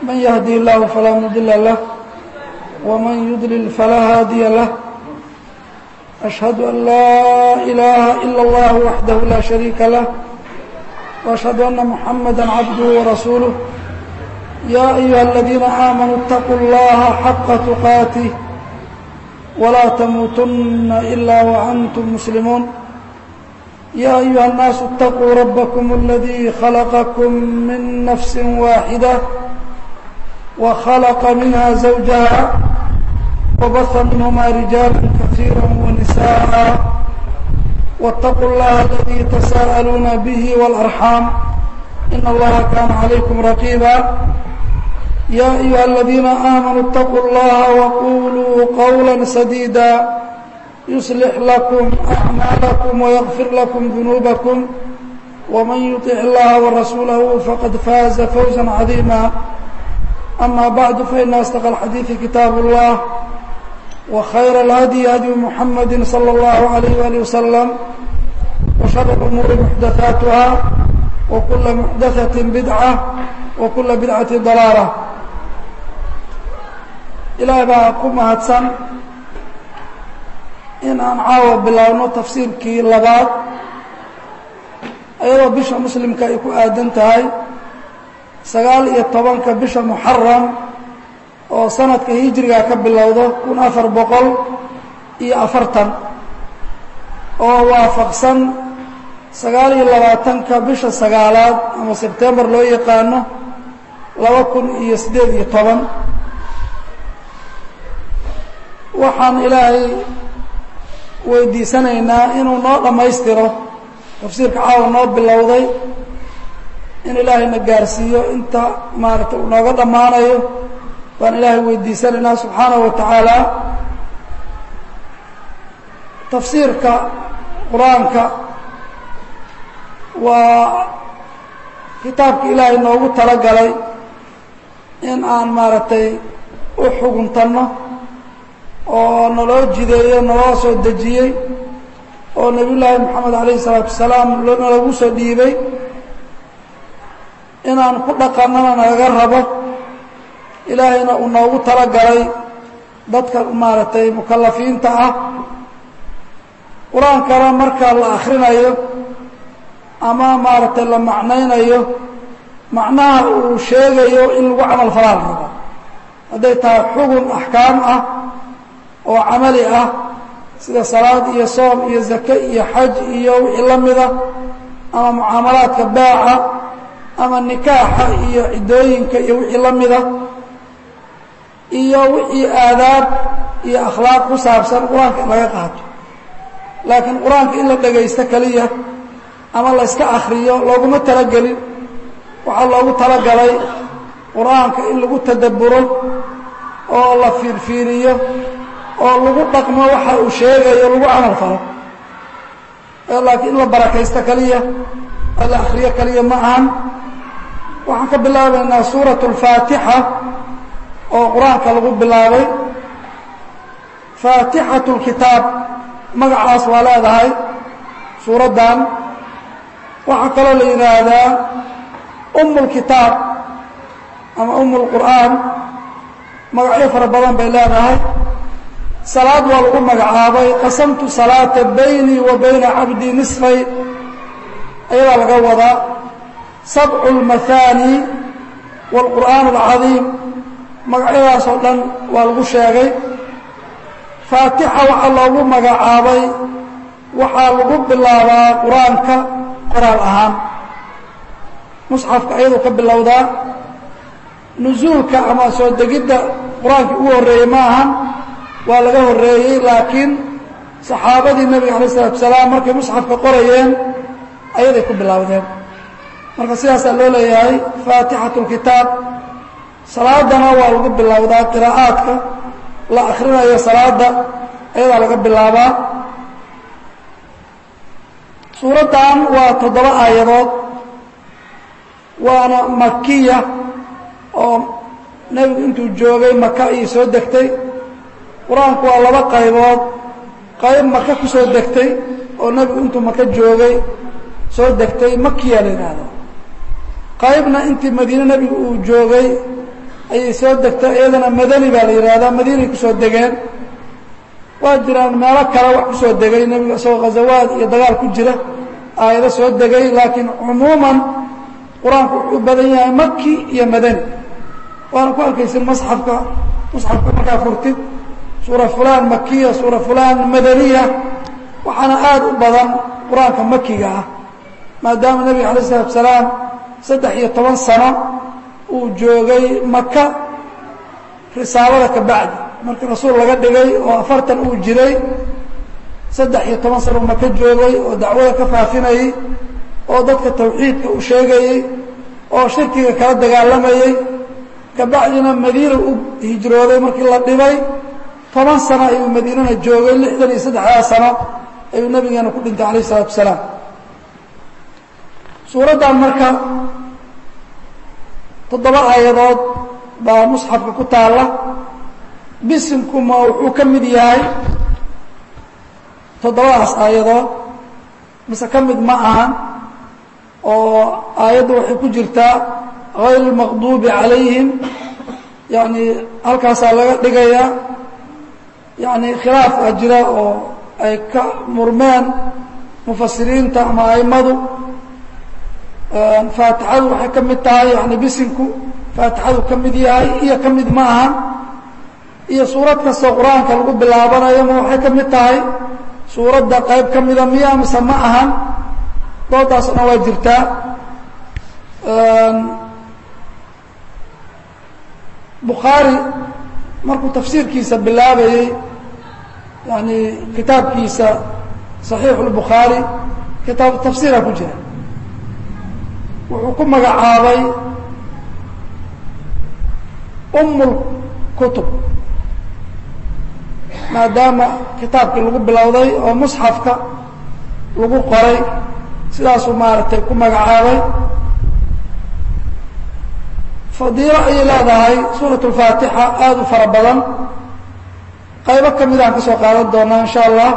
من يهدي الله فلا مضل له ومن يضلل فلا هادي له أشهد أن لا إله إلا الله وحده لا شريك له وأشهد أن محمدا عبده ورسوله يا أيها الذين آمنوا اتقوا الله حق تقاته ولا تموتن إلا وأنتم مسلمون يا أيها الناس اتقوا ربكم الذي خلقكم من نفس واحدة وخلق منها زوجها وبث منهما رجالا كثيرا ونساء واتقوا الله الذي تساءلون به والأرحام إن الله كان عليكم رقيبا يا أيها الذين آمنوا اتقوا الله وقولوا قولا سديدا يصلح لكم أعمالكم ويغفر لكم ذنوبكم ومن يطع الله ورسوله فقد فاز فوزا عظيما أما بعد فإن أصدق الحديث كتاب الله وخير الهدي هدي محمد صلى الله عليه وآله وسلم وشر الأمور محدثاتها وكل محدثة بدعة وكل بدعة ضلالة ilaahay baa ku mahadsan in aan caawa biloawno tafsiirkii labaad iyadoo bisha muslimka ay ku aadan tahay sagaal iyo tobanka bisha muxaram oo sanadka hijriga ka bilowdo kun afar boqol iyo afartan oo waafaqsan sagaal iyo labaatanka bisha sagaalaad ama sebtembar loo yaqaano laba kun iyo siddeed iyo toban waxaan ilaahay weydiisanaynaa inuu noo dhammaystiro tafsiirka caawa noo bilowday in ilaahayna gaarsiiyo inta maaragtay uu nooga dhammaanayo baan ilaahay weydiisanaynaa subxaanahu wa tacaala tafsiirka qur-aanka waa kitaabka ilaahay noogu talagalay in aan maaragtay u xuguntanno oo naloo jideeyo naloo soo dejiyey oo nebiy llaahi moxamed alayhi isalaatu wasalaam nalagu soo dhiibay inaan ku dhaqannana nagaga rabo ilaahayna uu noogu talagalay dadka maaragtay mukalafiinta ah qur-aankana marka la akhrinayo ama maaragtay la macnaynayo macnaha uu sheegayo in lagu camal falaa la rabo hadday tahay xugun axkaam ah oo camali ah sida salaad iyo soom iyo zake iyo xaj iyo wixii la mida ama mucaamalaadka baaca ama nikaaxa iyo ciddooyinka iyo wixii la mida iyo wixii aadaab iyo akhlaaq ku saabsan qur-aanka in laga qaato laakiin qur-aanka in la dhegaysto keliya ama la yska akriyo looguma talagelin waxaa loogu talagalay qur-aanka in lagu tadabburo oo la fiirfiiriyo oo lagu dhaqmo waxa uu sheegayo lagu camal falo laakiin in la barakaysto keliya oo la akriyo keliya ma ahan waxaan ka bilaabaynaa suuratu اlfaatixa oo qur-aanka lagu bilaabay faatixatu اlkitaab magacaas waa leedahay suuraddan waxaa kaloo la yidhaahdaa um اlkitaab ama um اlqur'aan magacyo fara badan bay leedahay salaad waa lagu magacaabay qasamtu salaata baynii wa bayna cabdii nisfay ayadaa laga wadaa sabcu اlmahaani wاlqur'aan اlcadiim magacyadaasoo dhan waa lagu sheegay faatixa waxaa loogu magacaabay waxaa lagu bilaabaa qur-aanka qoraal ahaan musxafka ayaduu ka bilowdaa nusuulka ama soo degidda qur-aankii ugu horreeyey ma ahan waa laga horreeyey laakiin saxaabadii nebiga alay isalatu wasalaam markay musxafka qorayeen ayaday ku bilowdeen marka sidaasaa loo leeyahay faatixatu lkitaab salaadana waa lagu bilowdaa qiraa'aadka la akhrinayo salaada ayadaa laga bilaabaa suuraddan waa toddoba aayadood waana makiya oo nebigu intuu joogay maka ayay soo degtay qur-aanku waa laba qaybood qayb maka ku soo degtay oo nebigu intuu maka joogay soo degtay makiya la yidhaahdo qaybna intii madiine nebigu uu joogay ayay soo degtay iyadana madani baa la yidhaahdaa madiinay kusoo degeen waa jiraan meelo kale wax kusoo degay nebiga isagoo ghazawaad iyo dagaal ku jira aayado soo degay laakiin cumuuman qur-aanku wuxuu u badan yahay maki iyo madani waana ku arkaysin masxafka musxafka markaa furtid suura fulaan makiya suura fulaan madaniya waxaana aada u badan qur-aanka makiga ah maadaama nebiga alay isalatu salaam saddex iyo toban sano uu joogay maka risaalada ka bacdi markii rasuul laga dhigay oo afartan uu jiray saddex iyo toban sano maka joogay oo dacwada ka faafinayey oo dadka tawxiidka u sheegayey oo shirkiga kala dagaalamayey kabacdina madiina u hijrooday markii la dhibay toban sano ayuu madiinana joogay lixdan iyo saddexdaa sano ayuu nabigeena ku dhintay alayh isalaatu wasalaam suuraddan marka toddoba aayadood baa musxafka ku taalla bisimkuma wuxuu ka mid yahay toddobadaas aayadood mise ka mid ma ahan oo aayadda waxay ku jirtaa hayr اlmaqduubi calayhim yani halkaasaa laga dhigayaa yani khilaaf a jira oo ay ka murmeen mufasiriinta ama aimadu faatixadu waxay ka mid tahay yani bisinku faatixadu ka mid yahay iyo ka mid ma ahan iyo suurad kastoo qur-aanka lagu bilaabanayo ma waxay ka mid tahay suuradda qayb ka mida miya mise ma ahan doodaasoo dhan waa jirtaa bukhaari markuu tafsiirkiisa bilaabayey yani kitaabkiisa صaxiixu اlbukhaari kitaabu tafsiira ku jira wuxuu ku magacaabay um اlkutub maadaama kitaabkii lagu bilowday oo musxafka lagu qoray sidaasuu maaragtay ku magacaabay fadiilo ayay leedahay suuraة الfaatixa aada u fara badan qaybo ka mid aan ka soo qaadan doonaa in sha allah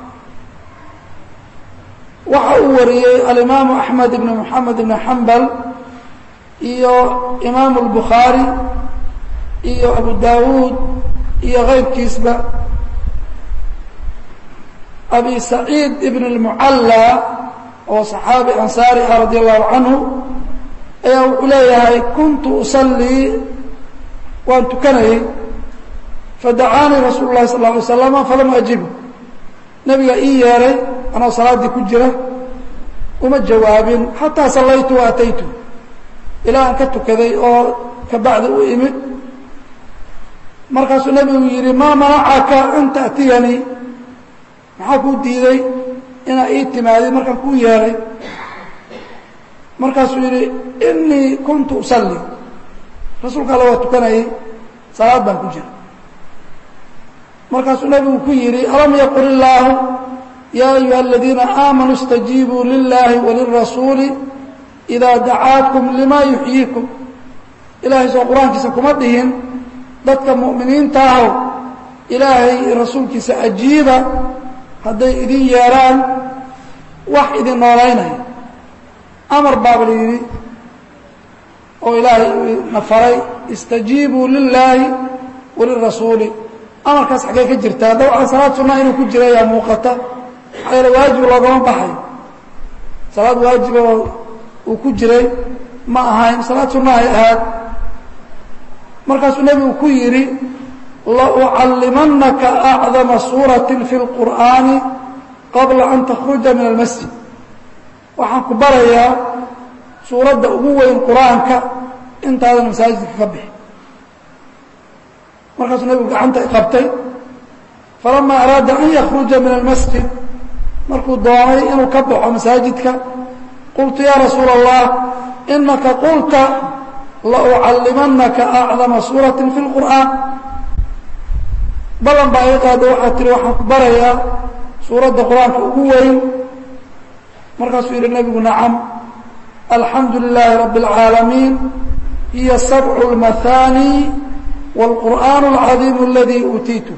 waxa uu wariyey alimaamu axmed ibn moxamed ibn xambal iyo imaamu اlbukhaari iyo abu dawuud iyo kayrkiisba abi saciid ibn اlmucalla oo صaxaabi ansaari ah radi allahu canhu ayaa wuxuu leeyahay kuntu usallii waan tukanayey fadacaanii rasuulu lahi sal lla alay slama falam ajibu nebiga ii yeeray anoo salaaddii ku jira uma jawaabin xataa sallaytu wa ataytu ilaa aan ka tukaday oo kabacdi u imid markaasuu nebigu yidhi maa manacaka an ta'tiyanii maxaa kuu diiday inaa ii timaadid markaan kuu yeeray markaasuu yidhi inii kuntu usalli rasuulka alla waa tukanayay salaad baan ku jira markaasuu nebigu ku yidhi alam yaqul illaahu yaa ayuha aladiina aamanuu اstajiibuu lilahi walirasuuli idaa dacaakum lima yuxyiikum ilaahay soo qur-aankiisa kuma dhihin dadka mu'miniinta ahow ilaahay rasuulkiisa ajiiba hadday idin yeeraan wax idin noolaynaya amar baaba la yidhi oo ilaahay na faray istajiibuu lilaahi walirasuuli amarkaas xaggee ka jirtaa dabcan salaad sunaa inuu ku jira yaa muuqata maxaa yeele waajib loogama baxay salaad waajiba uu ku jiray ma ahayn salaad sunna ay ahaad markaasuu nebigu ku yidhi laucallimanaka acdama suuratin fi اlqur'aani qabla an takhruja min almasjid waxaan ku barayaa suuradda ugu weyn qur-aanka intaadan masaajidka ka bixi markaasuu nebigu gacanta qabtay falama araada an yakruja min almasjid markuu doonay inuu ka baxo masaajidka qultu ya rasuula allah inaka qulta laucallimanaka acdama suuratin fi lqur'aan ballan baa iga qaada waxaa tihi waxaan ku barayaa suuradda qur-aanka ugu weyn markaasuu yidhi nebigu nacam alxamdu lilaahi rabbi اlcaalamiin hiya sabcu اlmahaani wاlqur'aan اlcadiim aladii uutiitu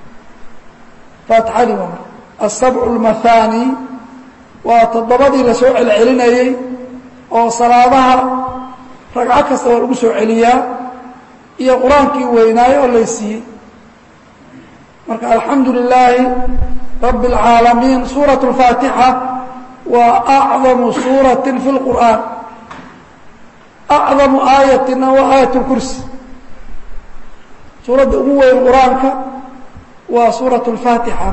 faatixadii waa marka asabcu اlmahaani waa toddobadii la soo celcelinayey oo salaadaha ragco kasta waa lagu soo celiyaa iyo qur-aankii weynaayo oo laysiiyey marka alxamdu lilaahi rabbi اlcaalamiin suuraة اlfaatixa waa acdamu suuraةi fi اlqur'aan acdamu aayatina waa aayat اlkursi suuradda ugu weyn qur-aanka waa suuraة اlfaatixa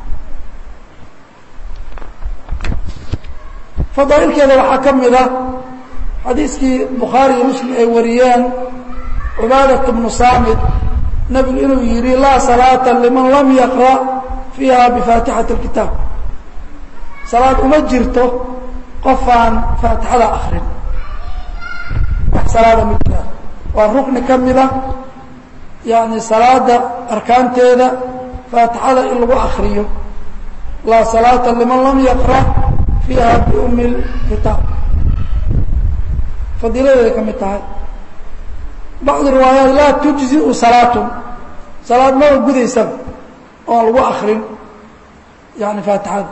fadaailkeeda waxaa ka mid ah xadiiskii bukhaari iyo muslim ay wariyeen cubaadat bnu saamid nebigu inuu yidhi laa salaata liman lam yaqra' fiiha bifaatixati اlkitaab salaad uma jirto qofaan faatixada akrin wax salaada ma jiraan waa rukni ka mida yani salaada arkaanteeda faatixada in lagu akriyo laa salaata liman lam yaqra' fiiha biumi lkitaab fadiiladeeday ka mid tahay bacdu riwaayaat laa tujziu salaatun salaad maba gudaysaba oon lagu akrin yani faatixada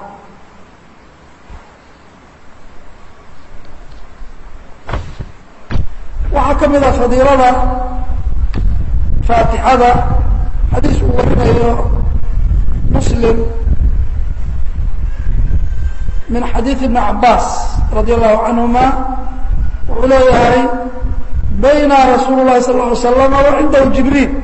waxaa ka mid ah fadiilada faatixada xadiis uu warinayo muslim min xadiid ibni cabaas radi allahu canhuma wuxuu leeyahay bayna rasuulu lahi sal ly slama wa cindahu jibriil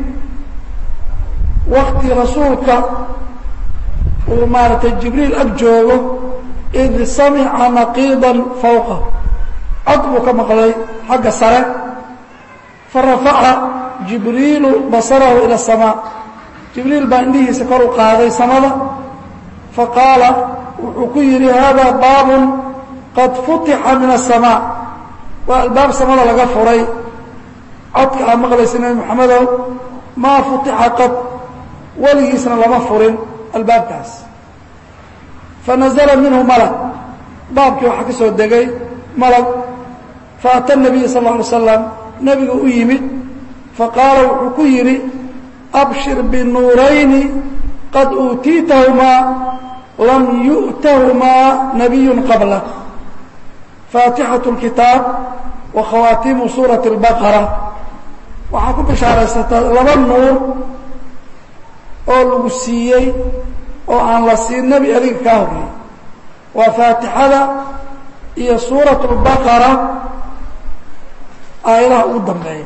wakti rasuulka uu maaragtay jibriil ag joogo id samica naqiida fawqa cod buu ka maqlay xagga sare farafaca jibriilu basarahu ila الsamaa jibriil baa indhihiisa kor u qaaday samada faqaala wuxuu ku yidhi hada baabun qad futixa min الsamaa waa albaab samada laga furay codka aad maqlaysa nebi moxamedow maa futixa qad weligiisna lama furin albaabkaas fanazla minhu malag baabkii waxaa ka soo degay malag faata الnabiy sal ه alay slam nebiga u yimid faqaala wuxuu ku yidhi abshir binuurayni qad uutiitahumaa lam yu'tahumaa nabiy qabla faatixaة اlkitaab wa khawaatiimu suuraةi اlbaqara waxaa ku bishaaraysataa laba nuur oo lagu siiyey oo aan la siin nebi adiga kaa horreeyey waa faatixada iyo suuraة اlbaqara aayadaha ugu dambeeya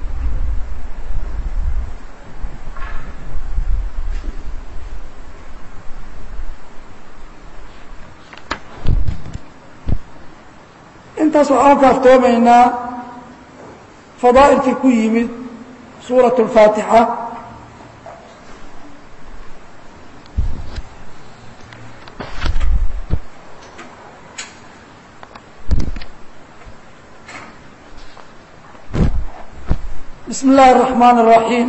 intaas waxaan ka aftoomaynaa fadaa'ilkii ku yimid suuraة الfaatixa bismi اllahi الرaحmaan الرaحيim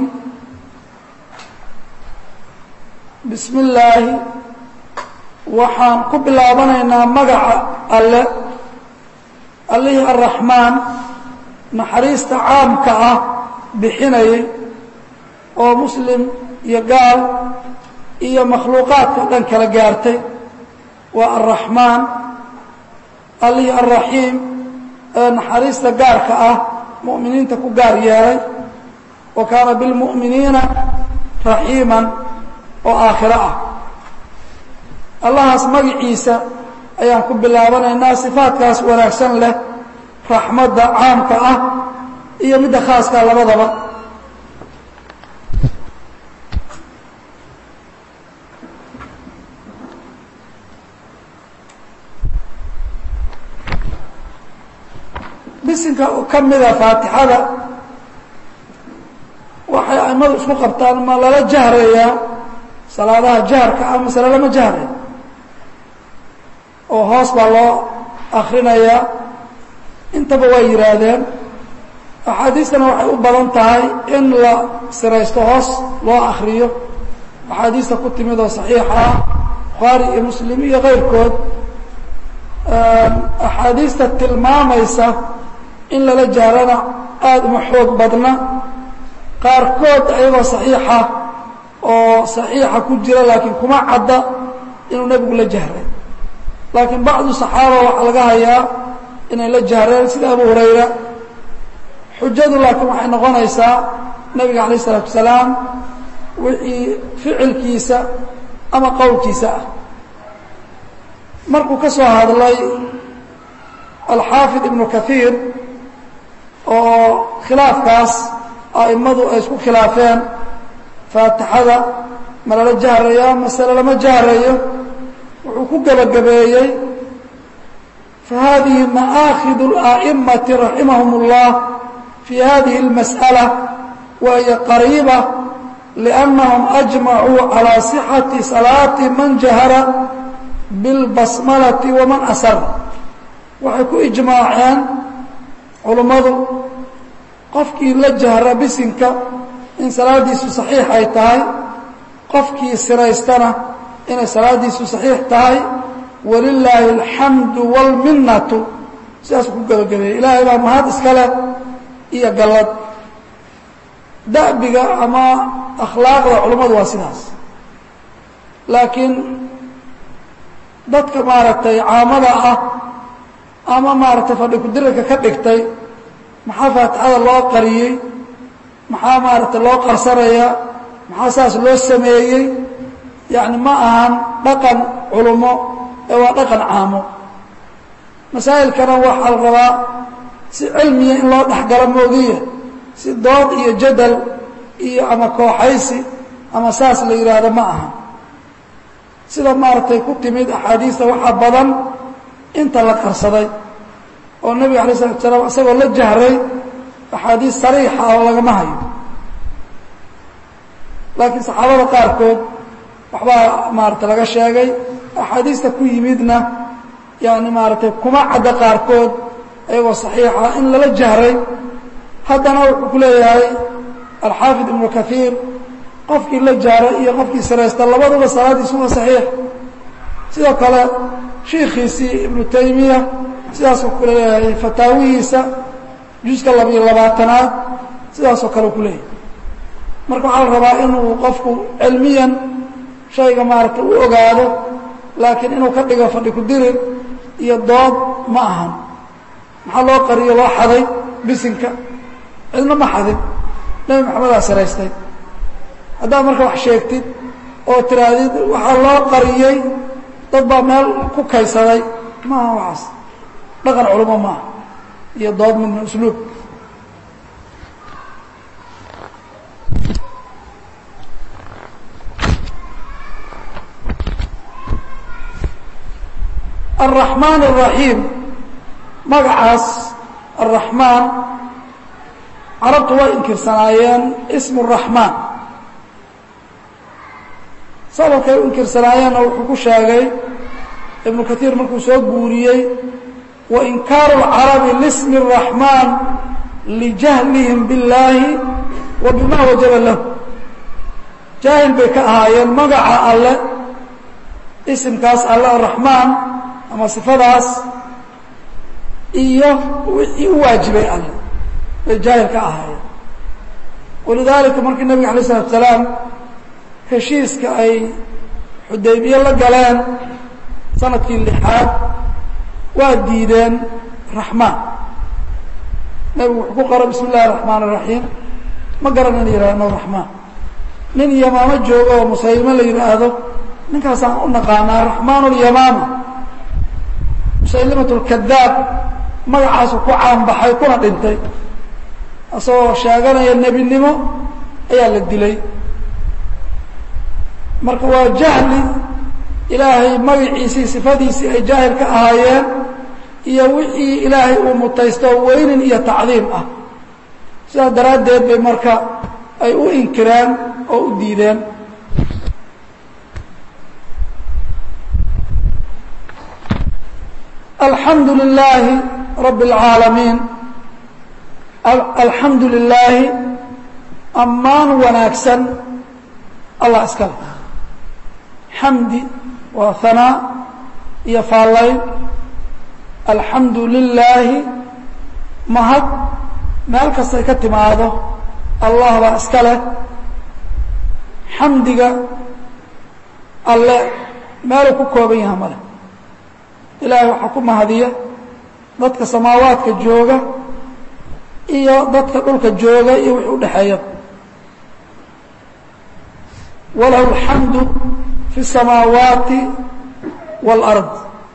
bismi illaahi waxaan ku bilaabanaynaa magaca alle allihii الraxmaan naxariista caamka ah bixinayay oo muslim iyo gaal iyo makhluuqaadka dhan kala gaartay waa الraxmaan allihii الraxiim ee naxariista gaarka ah mu'miniinta ku gaar yeelay wa kaana biاlmu'miniina raxiiman oo aakhiro ah allahaas magaciisa ayaan ku bilaabanaynaa sifaadkaas wanaagsan leh raxmadda caamka ah iyo midda khaaska labadaba bisinka ka mida faatixada waxay aimadu isku qabtaan ma lala jahrayaa salaadaha jaharka ah masale lama jahray oo hoos baa loo akrinayaa intaba waa yidhaahdeen axaadiistana waxay u badan tahay in la siraysto hoos loo akriyo axaadiista ku timid oo saxiixa ah bukhaari iyo muslim iyo kayrkood axaadiista tilmaamaysa in lala jahrana aada uma xoog badna qaarkood ayagoo saxiixa oo saxiixa ku jira laakiin kuma cadda inuu nebigu la jahray laakiin bacdu saxaaba waxaa laga hayaa inay la jahreen sida abu hurayra xujadu laakiin waxay noqonaysaa nebiga calayh isalaatu wasalaam wixii ficilkiisa ama qowlkiisa ah markuu ka soo hadlay alxaafid ibnu kaiir oo khilaafkaas a'immadu ay isku khilaafeen faatixada ma lala jahrayaa masale lama jahrayo wuxuu ku gebagabeeyey fahadihi ma'aakhid الأئmati raximahum الlah fi hadihi الmasألة wahiy qariiba لأnnahum أجmacuu calى صxaةi salaati man jahara biاlbasmalati waman asar waxay ku ijmaaceen culummadu qofkii la jahra bisinka in salaadiisu saxiix ay tahay qofkii siraystana inay salaadiisu saxiix tahay walilaahi alxamdu wاlminatu sidaasuu ku gebagabeeyey ilaahay baa mahad iska leh iyo gallad da'biga ama akhlaaqda culummadu waa sidaas laakiin dadka maaragtay caamada ah ama maaragtay fadhi kudirirka ka dhigtay maxaa faatixada loo qariyey maxaa maaragtay loo qarsanaya maxaa saas loo sameeyey yacni ma ahan dhaqan culummo ee waa dhaqan caamo masaa'ilkana waxaa la rabaa si cilmiya in loo dhexgalo moogiya si dood iyo jadal iyo ama kooxaysi ama saas la yidhaahdo ma aha sida maaragtay ku timid axaadiista waxaa badan inta la qarsaday oo nebiga alay slatu salaam isagoo la jahray axaadiis sariixa oo lagama hayo laakiin saxaabada qaarkood waxbaa maaragtay laga sheegay axaadiista ku yimidna yani maaragtay kuma cadda qaarkood ayagoo saxiixa in lala jahray haddana wuxuu ku leeyahay alxaafid ibnu kaiir qofkii la jahray iyo qofkii siraysta labaduba salaadiisu waa saxiix sidoo kale shiikhiisii ibnu taymiya sidaasuu ku leeyahay fataawihiisa juska labiyo labaatanaad sidaasoo kale ku leeyahay marka waxaa la rabaa inuu qofku cilmiyan shayga maaragtay u ogaado laakiin inuu ka dhigo fadhi ku dirir iyo dood ma ahan maxaa loo qariyo loo xaday bisinka cidna ma xadin nebi maxamedaa siraystay haddaad marka wax sheegtid oo tiraahdid waxaa loo qariyey dad baa meel ku kaysaday maaha waxaas dhaqan culimo maaha iyo dood midna usluub الرحمن الرaحيم magacaas الرaحmaan carabtu way inkirsanaayeen اسم الرaحmaan sababkay u inkirsanaayeenna wuxuu ku sheegay iبnu kaثيir markuu soo guuriyey وإnkaaru الcarabi لsm الرaحmaan لجahlihim bالlaahi wa bima wajaba lahu jaahil bay ka ahaayeen magaca alle isimkaas alle الرaحmaan ama sifadaas iyo wixii u waajibay alle bay jaahil ka ahaayeen walidaalika markii nabiga alay isalatu salaam heshiiska ay xudaybiye la galeen sanadkii lixaad waa diideen raxmaan nebigu wuxuu ku qora bismi illahi raxmaan الraxiim ma garan in yihahno raxmaan nin yamaamo joogo oo musaylimo la yidhaahdo ninkaasaan u naqaanaa raxmaan اlyamaama musaylimat اlkadaab magacaasu ku caanbaxay kuna dhintay isagoo sheeganaya nebinimo ayaa la dilay marka waa jahli ilaahay magaciisii sifadiisii ay jaahil ka ahaayeen iyo wixii ilaahay uu mutaysto weynin iyo tacdiim ah sidaas daraaddeed bay marka ay u inkireen oo u diideen alxamdu lilaahi rabi اlcaalamiin alxamdu lilaahi ammaan wanaagsan allah iska le xamdi waa hanaa iyo faallayn alxamdu lilaahi mahad meel kastay ka timaado allah baa iska leh xamdiga alle meeluu ku kooban yaha male ilaahay waxaa ku mahadiya dadka samaawaadka jooga iyo dadka dhulka jooga iyo wixii udhexeeya walahu alxamdu fi الsamaawaati wاlard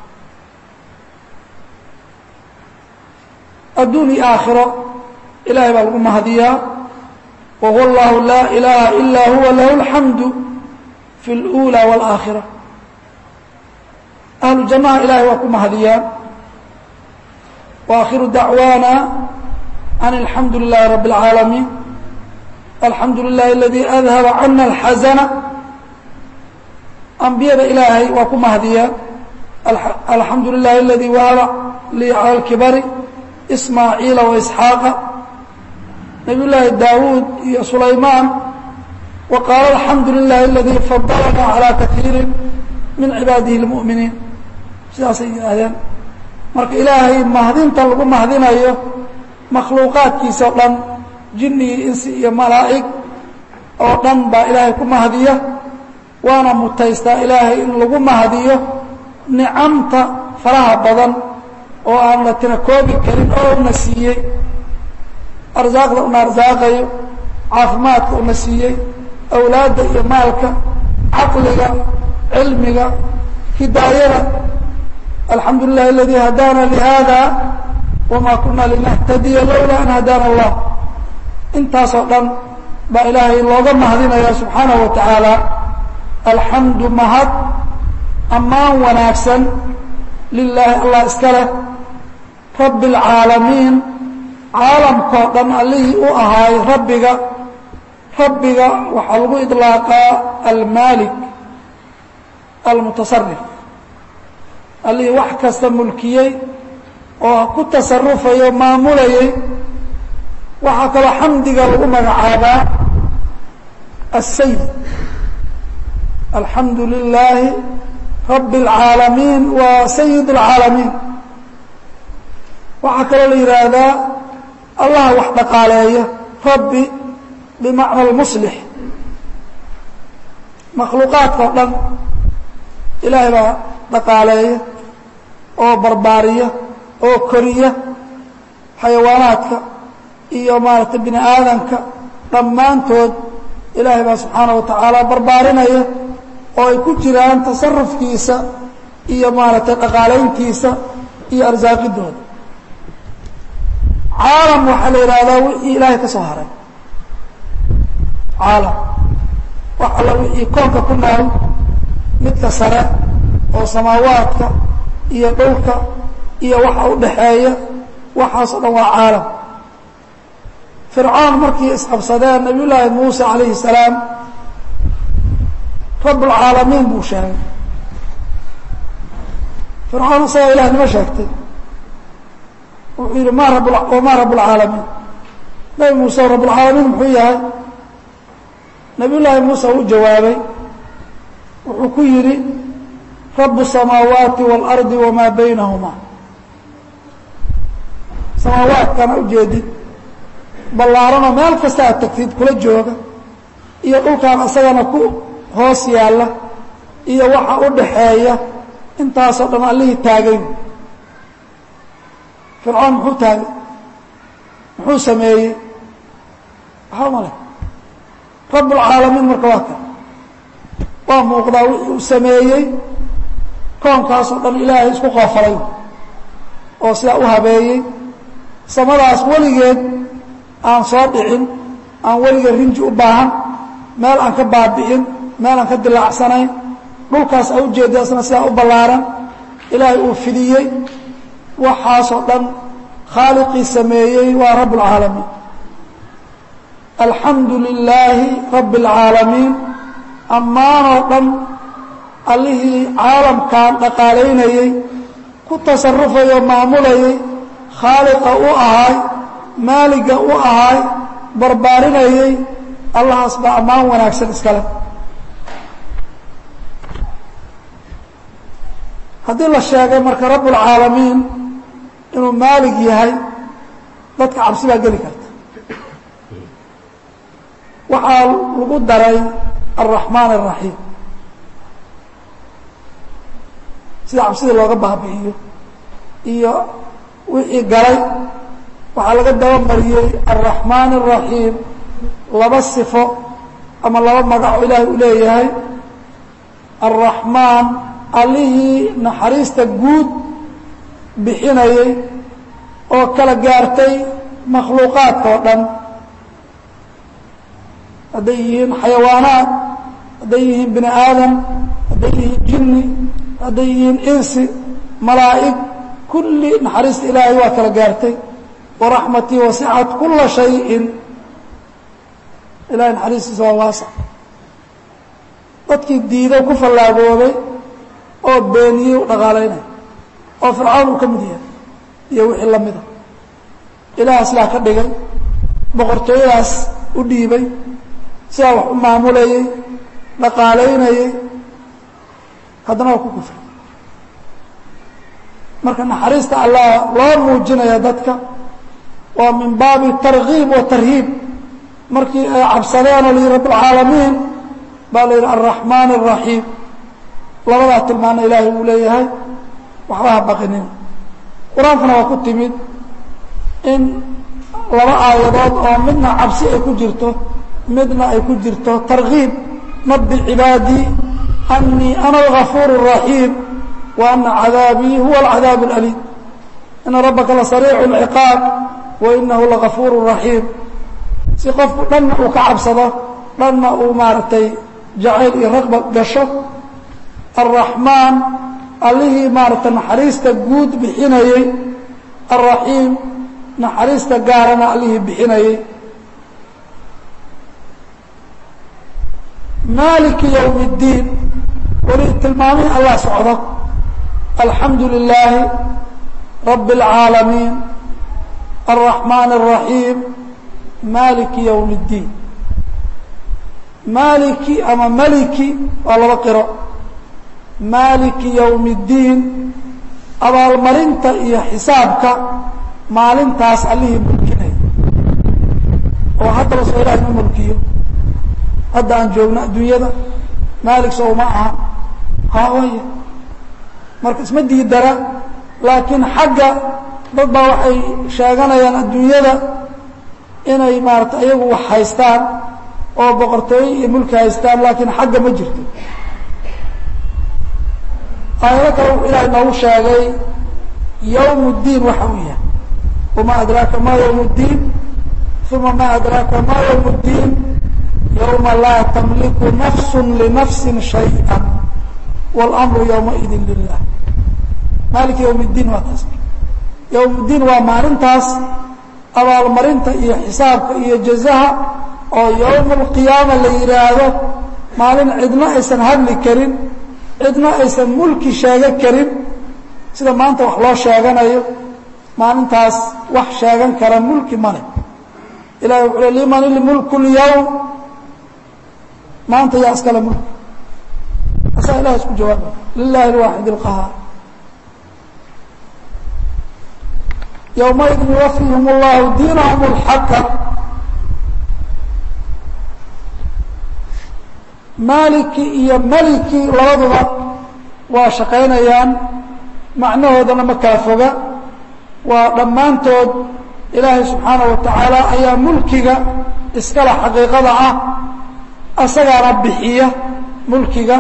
adduun iyo aakhiro ilahay baa lagu mahadiyaa wa huwa allahu laa ilaaha ilaa huwa lahu alxamdu fi اlأulى wاlآakhira ahlu jannaha ilahay waa ku mahadiyaan waakhiru dacwaana an alxamdu lilahi rabi اlcaalamiin alxamdu lilahi aladi adhaba cana alxazana ambiyada ilaahay waa ku mahadiyaan alxamdu lilahi aladi wahaba lii cala اlkibari ismaaciila waisxaaqa nabiy llaahi daawuud iyo sulaymaan wa qaala alxamdu lilahi aladi fadalana calaa kaiiri min cibaadihi اlmu'miniin sidaasay yidhaahdeen marka ilaahay mahdinta lagu mahdinayo makhluuqaadkiisa o dhan jinni iyo insi iyo malaa'ig oo dhan baa ilaahay ku mahdiya waana mutaystaa ilaahay in lagu mahdiyo nicamta faraha badan oo aan la tina koobi karin oo una siiyey arsaaqda una arsaaqayo caafimaadka una siiyey awlaadda iyo maalka caqliga cilmiga hidaayada alxamdu lilah aladi hadaana lihada wama kuna linahtadiya lowla an hadaana allah intaasoo dhan baa ilaahay looga mahadinaya subxaanahu wa tacaala alxamdu mahad ammaan wanaagsan lilaahi allah iska leh rabbi اlcaalamiin caalamkao dhan allihii u ahaay rabbiga rabbiga waxaa lagu iطlaaqaa almaalik almutasarif allihii wax kasta mulkiyey oo ku tasarufayo maamulayay waxaa kaloo xamdiga lagu magacaabaa الsayid alxamdu lilaahi rabi اlcaalamiin waa sayid اlcaalamiin waxaa kaloo la yidhaahdaa allaha wax dhaqaaleeya rabbi bimacna اlmuslix makhluuqaadka o dhan ilaahay baa dhaqaaleeya oo barbaariya oo koriya xayawaanaadka iyo maaragtay bini aadamka dhammaantood ilaahay baa subxaana wa tacaala barbaarinaya oo ay ku jiraan tasarufkiisa iyo maaragtay dhaqaalayntiisa iyo arsaaqidooda caalam waxaa la yidhaahdaa wixii ilaahay ka soo haray caalam wax alla wixii koonka ku nool midka sare oo samaawaadka iyo dhulka iyo waxa u dhaxeeya waxaas o dhan waa caalam fircoon markii isqabsadeen nabiy llaahi muuse calayhi salaam rabbulcaalamiin buu sheegay fircoon isagaa ilahnimo sheegtay wuxuu yidhi ma rab wamaa rabbulcaalamiin nabi muuse rabbulcaalamiin muxuu yahay nabiy llaahi muuse u jawaabay wuxuu ku yidhi rabu الsamaawaati wاlardi wamaa baynahuma samaawaadkana ujeedid ballaaranoo meel kasta aad tagtid kula jooga iyo dhulkaan isagana ku hoos yaalla iyo waxa u dhaxeeya intaasoo dhan allihii taagay fircoon muxuu taagay muxuu sameeyey waxba ma leh rabb اlcaalamiin marka waa kan waa muuqdaa wixii uu sameeyey koonkaasoo dhan ilaahay isku qoofalay oo sidaa u habeeyey samadaas weligeed aan soo dhicin aan weligeed rinji u baahan meel aan ka baabi'in meel aan ka dilaacsanayn dhulkaas a ujeeda isna sidaa u ballaaran ilaahay uu fidiyey waxaasoo dhan khaaliqii sameeyey waa rabb اlcaalamiin alxamdu lilaahi rabbi اlcaalamiin ammaanoo dhan allihii caalamkan dhaqaalaynayey ku tasarufayoo maamulayay khaaliqa u ahaay maaliga u ahaay barbaarinayey allahaas baa ammaan wanaagsan iskale haddii la sheegay marka rabbulcaalamiin inuu maalig yahay dadka cabsi baa geli karta waxaa lagu daray alraxmaan الraxiim sida cabsida looga baabi'iyo iyo wixii galay waxaa laga dabamariyey alraxmaan الraxiim laba sifo ama laba magaco ilaahay u leeyahay alraxmaan allihii naxariista guud bixinayay oo kala gaartay makhluuqaadka oo dhan hadday yihiin xayawaanaad hadday yihiin bini aadam hadday yihiin jinni hadday yihiin insi malaa'ig kulli naxariista ilaahay waa kala gaartay waraxmatii wasicat kula shayin ilahay naxariistiisa waa waasac dadkii diiday ku fallaagooday oo beeniyey u dhaqaalaynaya oo fircawn uu ka mid yahay iyo wixii la mida ilaah sidaa ka dhigay boqortooyadaas u dhiibay sidaa wax u maamulayey dhaqaalaynayey haddana waa ku kufray marka naxariista allah loo muujinaya dadka waa min baabi tarkiib wa tarhiib markii ay cabsadeen oo la yihi rabاlcaalamiin baa la yidhi alraxmaan الraxiim labadaa tilmaana ilaahay uu leeyahay waxba ha baqinin qur-aankana waa ku timid in laba aayadood oo midna cabsi ay ku jirto midna ay ku jirto tarkiib nabi cibaadii anii ana algafuur الraxiim wa ana cadaabii huwa alcadaab اlأliim ina rabbaka lasariicu اlciqaab wa inahu lagafuur raxiim si qofku dhanna uu ka cabsado dhanna uu maaragtay jacayl iyo raqba gasho alraxmaan allihii maaragtay naxariista guud bixinayey alraxiim naxariista gaarana allihii bixinayey maaliki ywm اddiin weli tilmaamihii allah socdo alxamdu lilaahi rabi اlcaalamiin alraxmaan الraxiim maaliki ywm اddiin maaliki ama maliki waa laba qiro maaliki ywm اddiin abaalmarinta iyo xisaabka maalintaas allihii mulkinaya oo haddaba soo ilahay ma mulkiyo hadda aan joogno adduunyada maalik sow ma aha haawaya marka isma diidara laakiin xagga dad baa waxay sheeganayaan adduunyada inay maarata iyagu wax haystaan oo boqortooye iyo mulki haystaan laakiin xagga ma jirto aayado kale wuxuu ilaahay noogu sheegay yowm اddiin waxa uu yahay wama adraaka ma ywm اddiin uma ma adraaka ma ywm اddiin yowma laa tamliku nafsu linafsi shayئa wاlmru ywmaidi lilah maaliki ywm اddiin waa taas ywm اddiin waa maalintaas abaalmarinta iyo xisaabka iyo jazaha oo yowm اlqiyaama la yidhaahdo maalin cidna aysan hadli karin cidna aysan mulki sheegan karin sida maanta wax loo sheeganayo maalintaas wax sheegan kara mulki male ilahi wuxuu le liman ilmulku اlyowm maanta yaa iskale mulki asaa ilahi isku jawaaba lilahi اlwaaxid اlqahaar yowmaidin yuwafihim اllahu diinahum اlxaqa maaliki iyo maliki labaduba waa shaqaynayaan macnahoodana ma kala foga waa dhammaantood ilaahay subxaanaه wa tacaala ayaa mulkiga iskale xaqiiqada ah asagaana bixiya mulkiga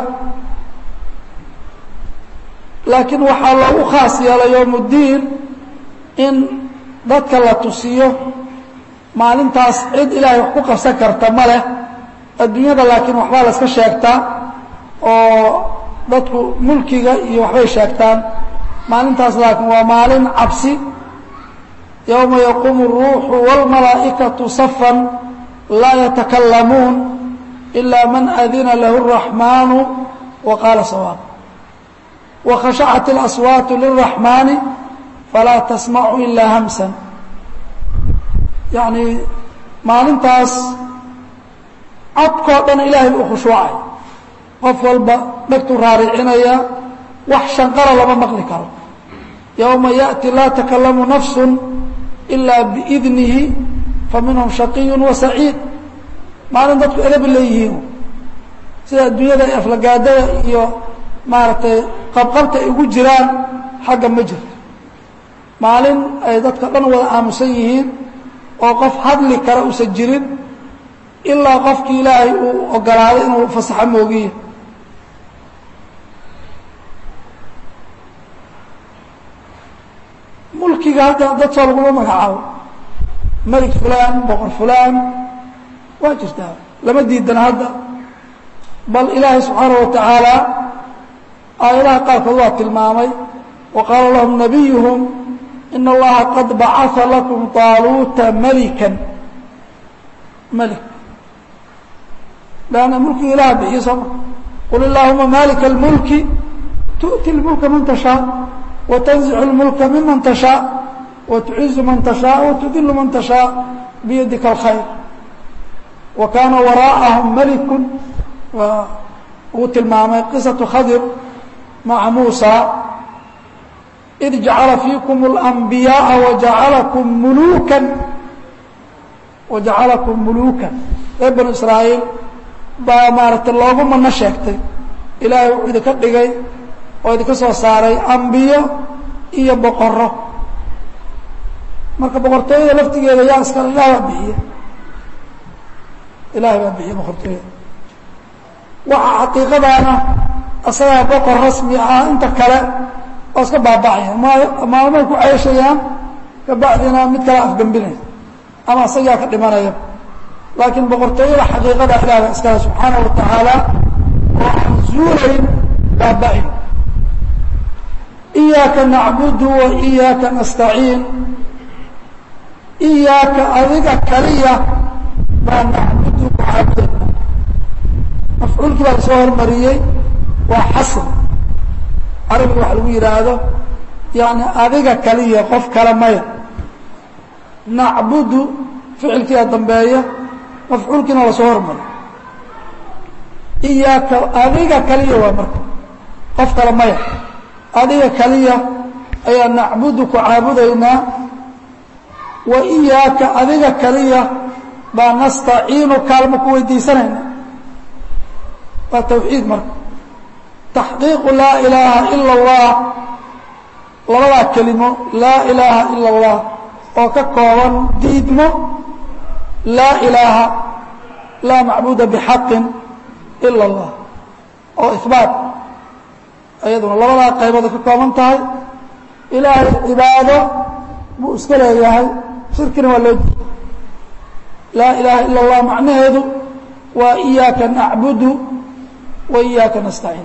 laakiin waxaa loogu khaas yeelay yowm اddiin in dadka la tusiyo maalintaas cid ilaahay wax ku qabsan karta ma leh adduunyada laakiin waxbaa la iska sheegtaa oo dadku mulkiga iyo waxbay sheegtaan maalintaas laakiin waa maalin cabsi yowma yaquumu الruuxu wاlmalaa'ikaةu safan laa yatakalamuun ilaa man adina lahu الraxmaanu wa qaala sawaab wakhashacat اlaswaatu lلraxmaani falaa tasmacu ilaa hamsan yacni maalintaas codkoo dhan ilaahay u khushuucay qof walba dhegtuu raaricinaya wax shanqara lama maqli karo yowma yaأti laa takalamu nafsu ilaa biidnihi faminhum shaqiyu wa saciid maalin dadku edabi leeyihiin sida adduunyada ay aflagaadada iyo maaragtay qabqabta ay ugu jiraan xagga ma jirto maalin ay dadka dhan wada aamusan yihiin oo qof hadli kara uusan jirin ilaa qofkii ilaahay uu ogolaaday inuu fasaxo moogiye mulkiga hadda dad soo laguma magacaabo melig fulaan boqor fulaan waa jirtaa lama diidana hadda bal ilaahay subxaanaه wa tacaala aayadaha qaarkood waa tilmaamay wa qaala lahum nabiyuhum in allaha qad bacaa lakum طaaluuta melikan melig lanna mulkiga ilaha bixiyo sooma qul illaahuma malika اlmulki tu'ti اlmulka man tashaa وتنزع الملك ممن تشhاء وتعز من تشhاء وتdل من تشhاء بيدka الخير وكاaنa وراءهم ملك uu tilmaamay قصة khضر مع موسى إذ جaعل فيكم الأنبياء وجaعلكم ملوكا وجaعلكم ملوكا reer بنو إسراaيل baa maarata loogu mano sheegtay ilaahay wuxuu idinka dhigay oo idinka soo saaray ambiyo iyo boqoro marka boqortooyada laftigeeda yaa iskale ilahay baa bixiye ilaahay baa bixiye boqortooyada waxa xaqiiqadaana asagaa boqor rasmi ah inta kale oo iska baaba'aya maalmay ku ceeshayaan kabacdina mid kale afgembinaya ama asagaa ka dhimanaya laakiin boqortooyada xaqiiqada ilahay baa iskale subxaanaه wa tacaala oo aan zuulayn baaba'in iyaaka nacbudu wa iyaaka nastaciin iyaaka adiga kaliya baa nacbudu ku caabudayna mafcuulkii baa lasoo hormariyey waa xasr carabiga waxa lagu yidhaahdo yani adiga kaliya qof kale maya nacbudu ficilkiia dambeeya mafcuulkiina lasoo hormariy iyaaka adiga kaliya waa marka qof kale maya adiga kaliya ayaa nacbudu ku caabudaynaa wa iyaaka adiga kaliya baa nastaciinu kaalmo ku weydiisanayna waa tawxiid marka taxqiiqu laa ilaaha ila اllah labadaa kelimo laa ilaaha ila اllah oo ka kooban diidmo laa ilaaha laa macbuda bixaqin ila اllah oo ihbaat ayaduna labadaa qaybood ay ka kooban tahay ilaahay cibaado buu iska leeyahay shirkina waa loo diiday laa ilaaha ila اllah macnaheedu waa iyaaka nacbudu wa iyaaka nastaciin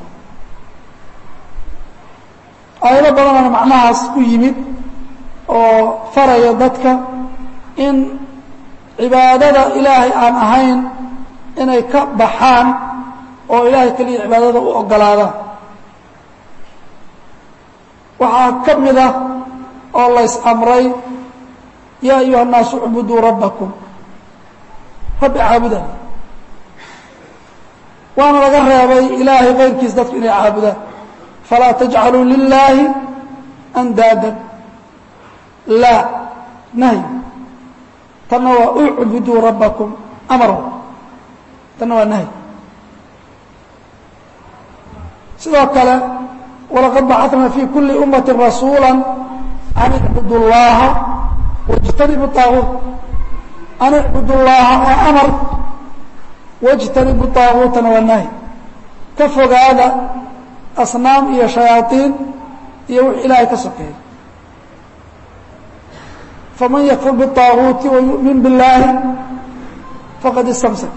aayado badanana macnahaas ku yimid oo faraya dadka in cibaadada ilaahay aan ahayn inay ka baxaan oo ilaahay keliya cibaadada u ogolaadaan waxaa ka mid ah oo lays amray yaa ayuha الnaasu اcbuduu rabbakum rabbi caabudan waana laga reebay ilaahay kayrkiis dadku inay caabudaan falaa tajcaluu lilaahi andaadan laa nahy tanna waa ucbuduu rabbakum amar tanna waa nahy sidoo kale walaqad bacatnaa fi kuli ummati rasuula an icbudu llaha wاjtanibu طaaguut an icbudu llaha waa amar wاjtanibu طaaguutana waa nahy ka fogaada asnaam iyo shayaaiin iyo wix ilaahay ka sokeeya faman yakfur bالطaaguuti wayuؤmin biاllaahi faqad istamsak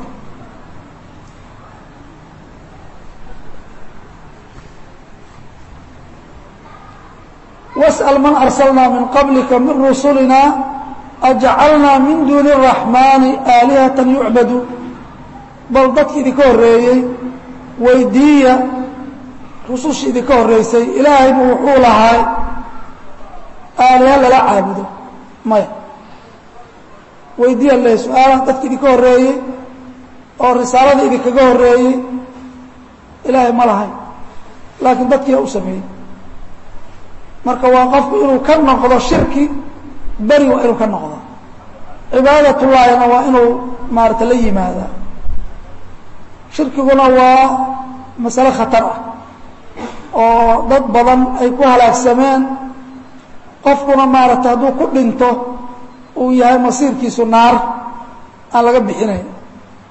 واسأل من أرسلنا من قبلك من رسلنا أجعلنا من دون الرحمن آلهة يعبدوا bal dadki idinka horeeyey weydiiya rususha idinka horeysay ilaahaybu wuxuu lahay aaliha lala caabudo maya weydiiya le su-aalaha dadki idinka horeeyey oo risaalada idinkaga horeeyey ilaahay ma lahayn laakiin dadkiia u sameeyey marka waa qofku inuu ka noqdo shirki beri waa inuu ka noqdo cibaadatullaahina waa inuu maarata la yimaadaa shirkiguna waa masale khatar ah oo dad badan ay ku halaagsameen qofkuna maarata hadduu ku dhinto uu yahay masiirkiisu naar aan laga bixinayn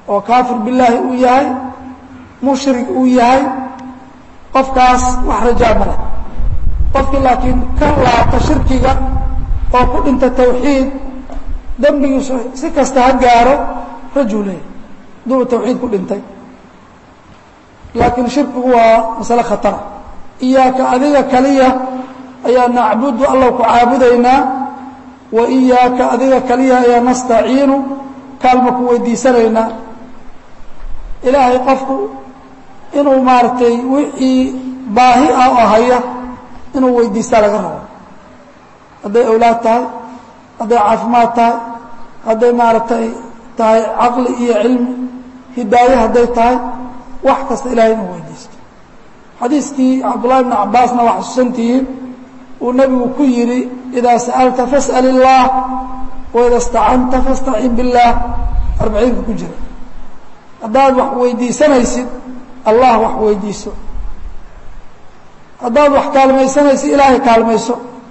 oo kaafir billaahi uu yahay mushrik uu yahay qofkaas wax rajaa ma leh qofkii laakiin ka laabta shirkiga oo ku dhinta tawxiid dembigiisu si kasta ha gaaro rajuu leeyahy hadduu tawxiid ku dhintay laakiin shirkigu waa masale khatara iyaaka adiga kaliya ayaa nacbudu allah ku caabudaynaa wa iyaaka adiga kaliya ayaa nastaciinu kaalma ku weydiisanaynaa ilaahay qofku inuu maaragtay wixii baahi ah oo haya inuu weydiistaa laga rabo hadday awlaad tahay hadday caafimaad tahay hadday maaragtay tahay caqli iyo cilmi hidaaye hadday tahay wax kasta ilahay inuu weydiisto xadiiskii cabdullahi bni cabbaasna waa xusuusantihiin uu nebigu ku yidhi idaa sa'alta fas'al illaah waida istacanta fastacin billaah arbaciinka ku jira haddaad wax weydiisanaysid allah wax weydiiso haddaad wax kaalmaysanaysid ilaahay kaalmayso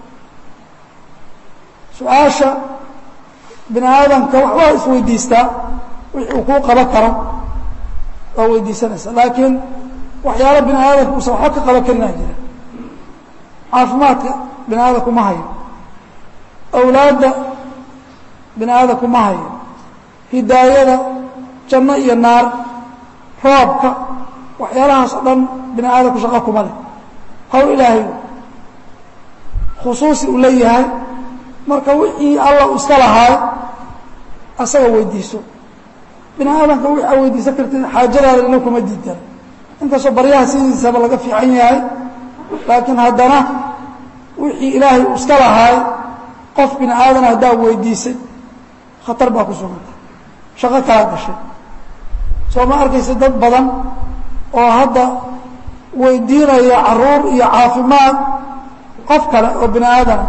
su-aasha bini aadamka waxbaa isweydiistaa wixii uu kuu qaban karo waa weydiisanaysa laakiin waxyaala bini aadamka uusan waxba ka qaban karinaa jira caafimaadka bini aadamku ma hayo awlaadda bini aadamku ma hayo hidaayada janno iyo naar roobka waxyaalahaas oo dhan bini aadamku shaqo kuma leh hawl ilaahay khusuusi uu leeyahay marka wixii allah uu iska lahaay asaga weydiiso bini aadamka wixi aa weydiisan kartid xaajadaada ina kuma diidan inkastoo baryaha sidiisaba laga fiican yahay laakiin haddana wixii ilaahay uu iska lahaay qof bini aadana haddaa weydiisay khatar baa ku suganta shaqo kaa gashay soo ma arkaysa dad badan oo hadda weydiinaya caruur iyo caafimaad qof kale oo bini aadama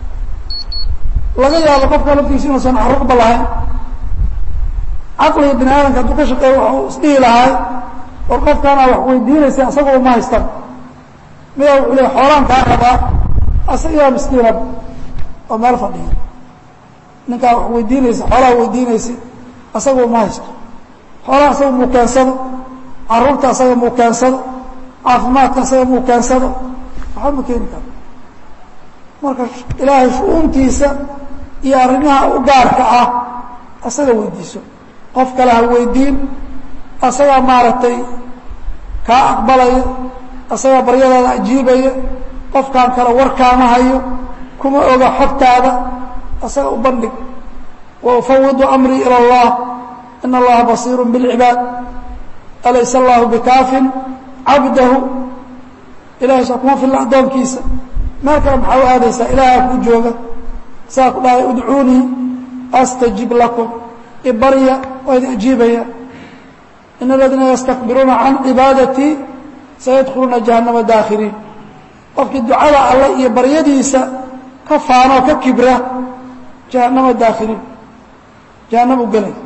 laga yaabo qofka laftiisa inuusan caruurba lahayn caqliga bini aadamka hadduu ka shaqeeya waxuu isdhihi lahay war qofkaanaa wax weydiinaysa asagoo ma haystan midaa wuxuu leey xoolaan kaa rabaa asagaa miskiinaba oo meel fadhiya ninkaa wax weydiinaysa xoolaha weydiinaysa asagoo ma haysto xoolaha asaga muu keensado caruurta asaga muu keensado caafimaadka asaga muu keensado waxba ma keeni karo marka ilaahay shu-uuntiisa iyo arrimaha u gaarka ah asaga weydiiso qof kale ha weydiin asagaa maaragtay kaa aqbalaya asagaa baryadaada ajiibaya qofkaan kale warkaama hayo kuma oga xogtaada asaga u bandhig wa ufawidu amrii ilى اllah in allaha basiir bاlcibaad alaysa allahu bikaafin cabdahu ilahay saa kuma filla addoonkiisa meel kale maxaa u aadaysaa ilaaha ku jooga saa ku dhahay udcuunii astajib lakum ibarya waa idin ajiibaya in aladiina yastakbiruuna can cibaadatii sayadkhuluuna jahannama daakhiriin qofkii ducada alle iyo baryadiisa ka faanoo ka kibra jahannama daakhiriin jahannam u gelay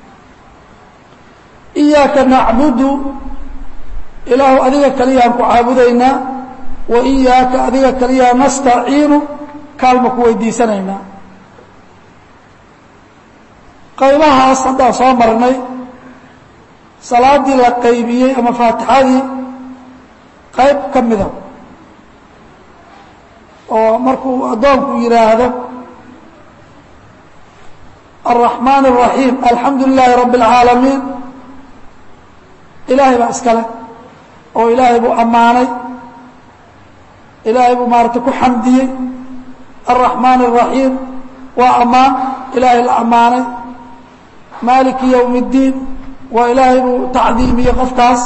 iyaaka nacbudu ilaahu adiga kaliyaan ku caabudaynaa wa iyaaka adiga kaliyaa nastaciinu kaalma ku weydiisanaynaa qaybahaas haddaan soo marnay salaadii la qaybiyey ama faatixadii qayb ka mida oo markuu addoonku yidhaahdo الرحمن الرحيم الحمد لله رب العاaلمين إلaahay baa iskale oo ilaahay buu أmaanay ilaahay buu maarata ku xamdiyey الرحمن الرحيم waa أmaan ilaahay la أmaanay مالكi يوم الدين waa ilaahay buu تacdiimiyey qofkaas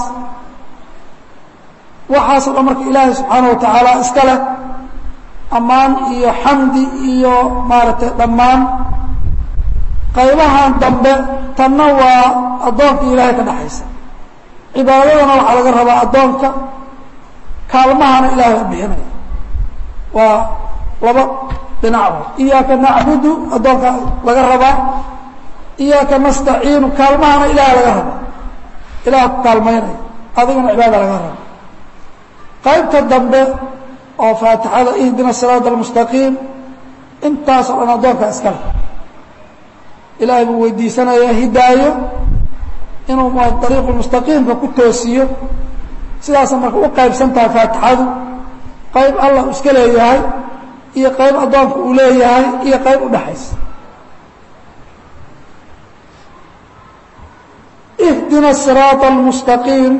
waxaasoo dhan marka ilaahay سubحaanaه وataعaalى iska leh أmaan iyo xamdi iyo maaratay dhammaan qaybahan dambe tanna waa addoonka ilaahay ka dhexaysa cibaadadana waxaa laga rabaa addoonka kaalmahana ilahay waa bixinaya waa laba dhinacba iyaaka nacbudu addoonka laga rabaa iyaaka nastaciinu kaalmahana ilahay laga rabaa ilaah ku kaalmaynaya adigana cibaada laga rabaa qaybta dambe oo faatixada ihdina siraat almustaqiim intaasoo dhan addoonka iskale ilaahay buu weydiisanayaa hidaayo inuu dariiqu mustaqiimka ku toosiyo sidaasa marka u qaybsan tahay faatixadu qayb allah u iska leeyahay iyo qayb addoonku uu leeyahay iyo qayb udhaxaysa ihdina siraaط almustaqiim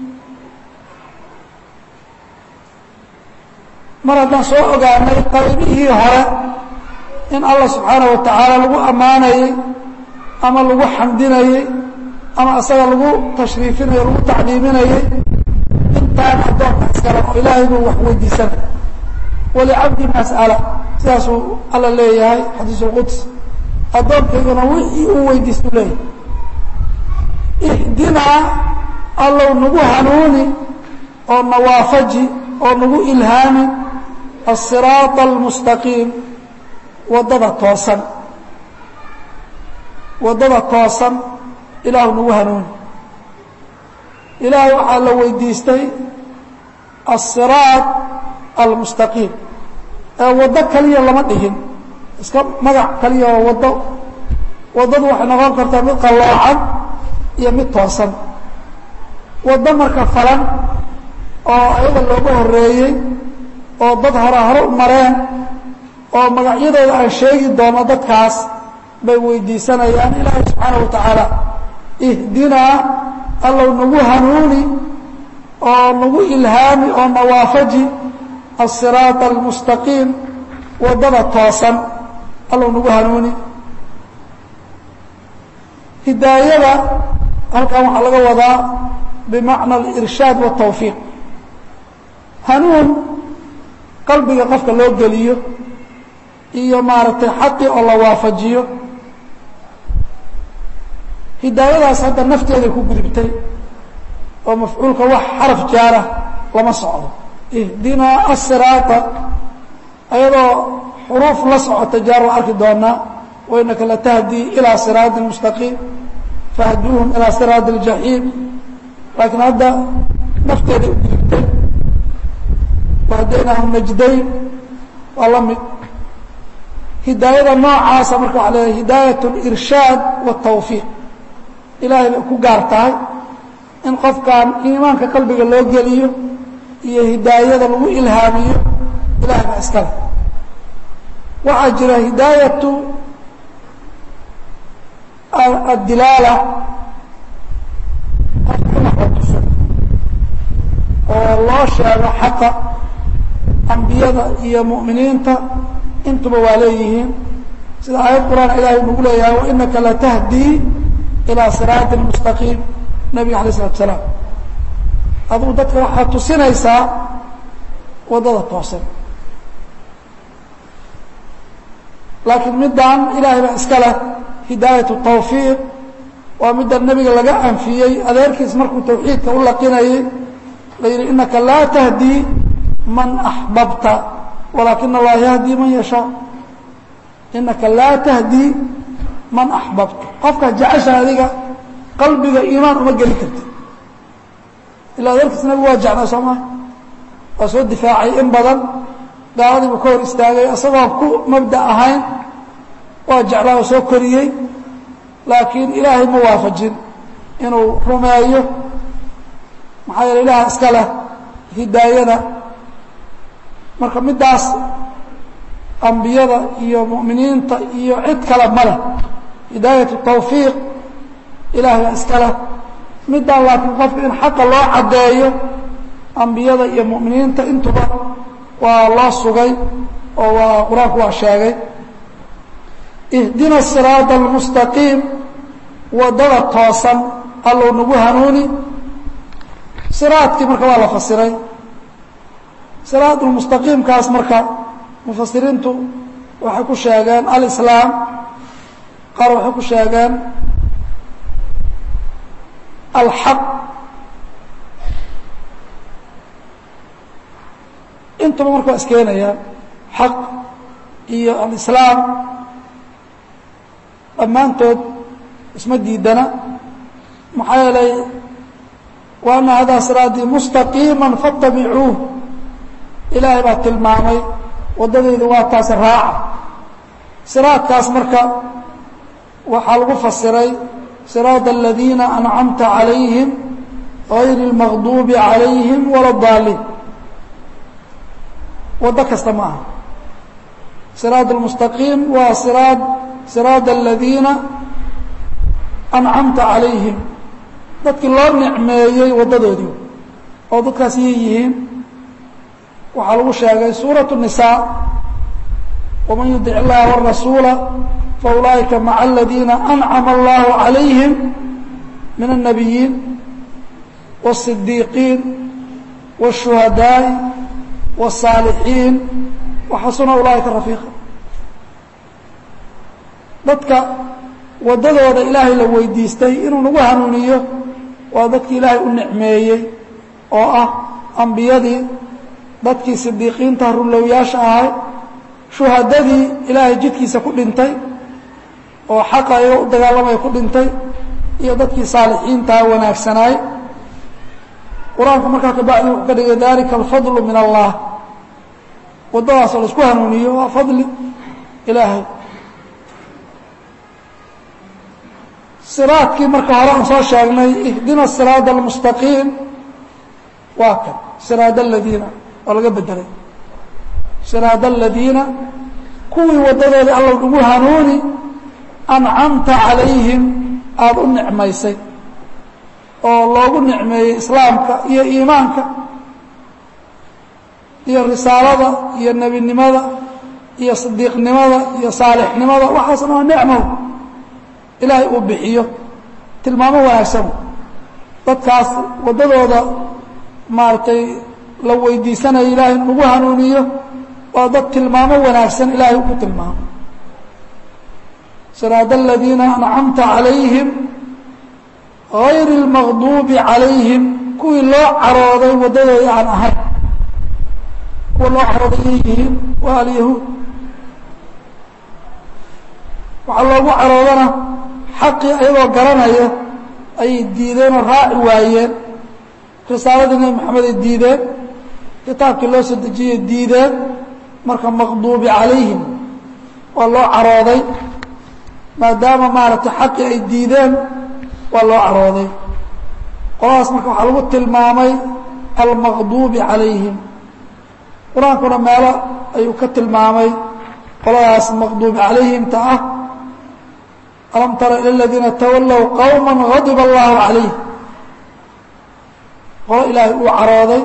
mar haddaan soo ogaanay qaybihii hore in allah subxaanaه wa tacaala lagu ammaanayey ama lagu xamdinayey ama asaga lagu tashriifinayo lagu tacdiiminayey intaan addoonka iskale oo ilaahay buu wax weydiisanay walicabdi mas'ala sidaasuu alla leeyahay xadiis اlquds addoonkayguna wixii uu weydiistu leeyahay ihdinaa allow nagu hanuuni oo nawaafaji oo nagu ilhaami asiraaط almustaqiim waddada toosan waddada toosan ilaahu nagu hanuuni ilaahay waxaa la weydiistay asiraaط almustaqiim ee waddo kaliya lama dhigin iska magac kaliya oo waddo waddadu waxay noqon kartaa mid qalloocan iyo mid toosan waddo marka falan oo ayaga looga horeeyey oo dad hore hore u mareen oo magacyadooda aan sheegi doono dadkaas bay weydiisanayaan ilaahay subxaana wa tacaala ihdinaa allow nagu hanuuni oo nagu ilhaami oo nawaafaji asiraaط almustaqiim waddada toosan allow nagu hanuuni hidaayada halkan waxaa laga wadaa bimacna alirshaad waالtawfiiq hanuun qalbiga qofka loo geliyo iyo maaragtay xaqi oo la waafajiyo hidaayadaas hadda nafteeday ku gudubtay oo mafcuulka wax xaraf jaara lama socdo ihdinaa asiraata ayadoo xuruuf la socota jaar waa arki doonaa wainaka latahdii ilaa siraati mustaqiim fahduuhum ilaa siraati اljaxiim laakiin hadda nafteeday u gudubtay wahdaynahum najdayn waa la mid hidaayada noocaasa marka waxa leedahay hidaayat اlirshaad waالtawfiiq ilaahay bay ku gaar tahay in qofkan iimaanka qalbiga loo geliyo iyo hidaayada lagu ilhaamiyo ilahay baa iskale waxaa jira hidaayatu addilaala qofkunaxotuso oo loo sheego xaqa ambiyada iyo mu'miniinta intuba waa leeyihiin sida aayad qur'aan ilaahay nagu leeyahay wainaka latahdii ilaa siraaطi mustaqiim nabiga alay isalatu salaam adugu dadka waxaad tusinaysaa waddada toosan laakiin middan ilaahay baa iska leh hidaayat tawfiiq waa midda nebiga laga anfiyey adeerkiis markuu tawxiidka u laqinayey la yidhi inaka laa tahdii man axbabta walaakina allaha yahdii man yashaa inaka laa tahdii man axbabta qofkaa jecesha adiga qalbiga iimaan uma geli karti ilaa adeerkiis nebigu waa jeclaa soo maa waa soo difaacay in badan gaaladiibuu ka hor istaagay isagoon ku mabda ahayn waa jeclaa oo soo koriyey laakiin ilaahay ma waafajin inuu rumeeyo maxaa yeele ilaah iska leh hidaayada marka middaas ambiyada iyo mu'miniinta iyo cid kale ma leh hidaayatu tawfiiq ilaah baa iska leh middaan laakiin qofka in xaqa loo caddeeyo ambiyada iyo mu'miniinta intuba waa loo sugay oo waa qur-aanku waa sheegay ihdina siraaط almustaqiim waddada toosan allow nagu hanuuni siraadkii marka waa la fasiray siraaط lmustaqiimkaas marka mufasiriintu waxay ku sheegeen alislaam qaar waxay ku sheegeen alxaq intuba marka waa iskeenayaan xaq iyo alislaam dhammaantood isma diidana maxaa yeelay wa ana hadaa siraatii mustaqiima faاtabicuuh ilaahay baa tilmaamay waddadaydu waa taas raaca siraadkaas marka waxaa lagu fasiray siraaط aladiina ancamta calayhim غayr اlmaqduubi calayhim wala daaliin waddo kasta ma aha siraaط اlmustaqiim waa siraad siraaط aladiina ancamta calayhim dadkii loo nicmeeyey waddadoodii oo dadkaas yay yihiin waxaa lagu sheegay suuraة النisaa وman yudic اllaha والrasuula faulaئika maca aladiina ancama اllahu عalayhim min الnabiyiin والصidiiqiin والشhuhadaaءi والصaalixiin waxasuna ulaaئika rafiiqa dadka waddadooda ilaahay la weydiistay inuu nagu hanuuniyo waa dadkii ilaahay u nicmeeyey oo ah ambiyadii dadkii sidiiqiinta runlowyaasha ahay shuhadadii ilaahay jidkiisa ku dhintay oo xaqa iyaga u dagaalamaya ku dhintay iyo dadkii saalixiintaa wanaagsanaay qur-aanku markaa kabacdi wuxuu ka dhigay dalika alfadlu min allah waddadaasoo la isku hanuuniyo waa fadli ilaahay siraadkii marka hore aan soo sheegnay ihdina siraada almustaqiim waa kan siraada aladiina oo laga bedelay siraada aladiina kuwii waddadoodii alla ugu hanuuni ancamta calayhim aada u nicmaysay oo loogu nicmeeyey islaamka iyo iimaanka iyo risaalada iyo nebinimada iyo sidiiqnimada iyo saalixnimada waxaasna waa nicmow ilaahay uu bixiyo tilmaamo wanaagsan dadkaas waddadooda maaragtay la weydiisanaya ilaahay nagu hanuuniyo waa dad tilmaamo wanaagsan ilaahay ku tilmaamo siraada aladiina ancamta calayhim غayr اlmaqduubi calayhim kuwii loo carooday waddadoodii aan ahayn kuwa loo carooday yay yihiin waa alyahuud waxaa loogu caroodana xaqii ayagoo garanaya ayay diideenoo raaci waayeen risaaladii nebi maxamed ay diideen kitaabkii loo soo dejiyey diideen marka maqduubi calayhim waa loo carooday maadaama maaragtay xaqii ay diideen waa loo carooday qoladaas marka waxaa lagu tilmaamay almaqduubi calayhim qur-aankuna meelo ayuu ka tilmaamay qoladaas maqduubi calayhimta ah alam tara ilى اladiina tawallow qowma غadiba allahu calayh qolo ilaahay uu carooday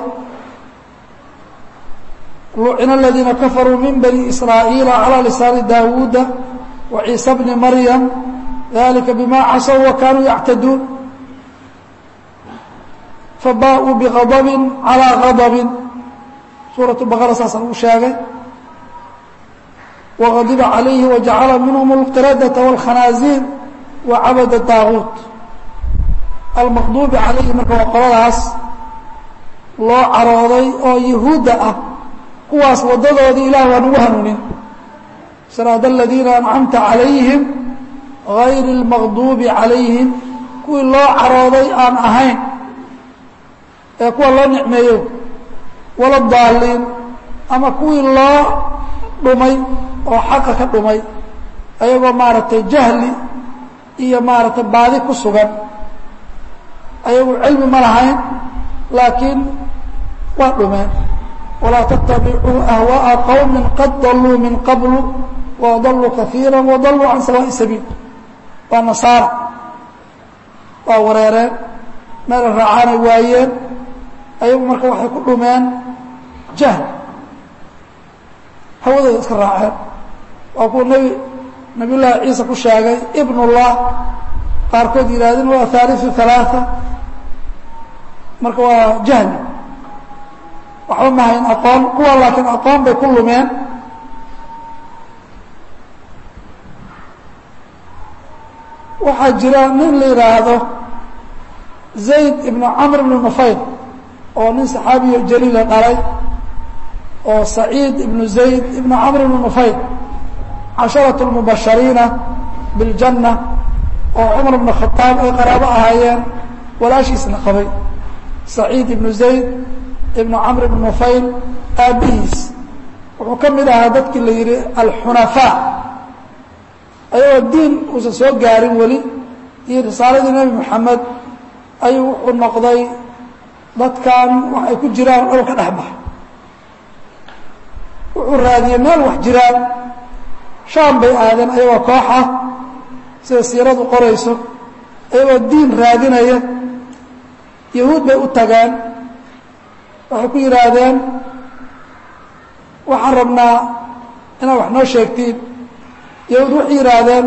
lucina aladiina kafaruu min bani israa'iila calى lisaani daawuuda wa ciisa bni maryam dalika bima casow wa kanuu yactaduun fabaaءuu bغadbi calى غadbi suuraة baqara saasa lagu sheegay وغضب عليه وجعل منهم القردة والخناaزير وعبد الطاaغوت المqضوب عaليه marka waa qoladaas loo carooday oo يهuuda ah kuwaas wadadoodii ilah waa nagu hanuunin sراaد الذيiنa أنcمta عaليهم غayر المqضوب عaليهم kuwii loo carooday aan ahayn ee kuwa loo نicmeeyo وala ضاaliin ama kuwii loo dhumay oo xaqa ka dhumay ayagoo maaragtay jahli iyo maaragtay baadi ku sugan ayagu cilmi ma lahayn laakiin waa dhumeen walaa tatabicuu ahwaaءa qowmi qad daluu min qablu wadaluu kaiira wadaluu can sawaaءi sabiil waa nasaara waa wareereen meela raacaanay waayeen ayagu marka waxay ku dhumeen jahl hawadooda iska raaceen waa kuwa nebi nabiy llaahi ciisa ku sheegay ibn اllah qaarkood yidhahdeen waa haaliثu ثalaaثa marka waa jahli waxba ma hayn aqoon kuwa laakiin aqoon bay ku lumeen waxaa jira nin la yidhaahdo zayd ibn camr ibn nufayl oo nin saxaabiyo jaliila dhalay oo saciid ibnu zayd ibnu camr ibnu nufayl casharatu lmubashariina biاljanna oo cumar ibnu khadaab ay qaraabo ahaayeen walaashiisna qabay saciid ibnu zayd ibnu camr ibnu nufayl aabbihiis wuxuu ka mid ahaa dadkii la yidhi alxunafaa ayagoo diin uusan soo gaarin weli iyo risaaladii nebi moxamed ayuu wuxuu noqday dadkan wax ay ku jiraan dhul ka dhex baxa wuxuu raadiyey meel wax jiraan shaam bay aadeen ayagoo koox ah sida siiradu qorayso ayagoo diin raadinaya yahuud bay u tageen waxay ku yidhaahdeen waxaan rabnaa inaad wax noo sheegtiin yahuud waxay yidhaahdeen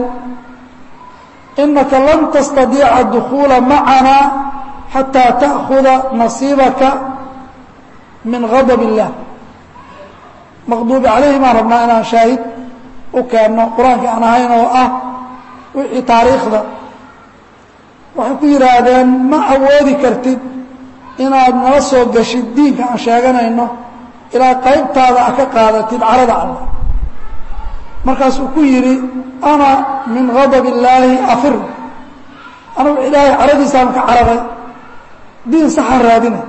inaka lan tastadiica dukhuula macana xataa ta'khuda nasiibaka min gadab illah maqduubi calayhi baan rabnaa inaan shaahid u keenno qur-aankii aan ahayn oo ah wixii taariikhda waxay ku yidhaahdeen ma awoodi kartid inaad nala soo gashid diinka aan sheeganayno ilaa qaybtaada a ka qaadatid carada allah markaasuu ku yidhi ana min gadab illaahi afir anugu ilaahay caradiisaan ka cararay diin saxaan raadinay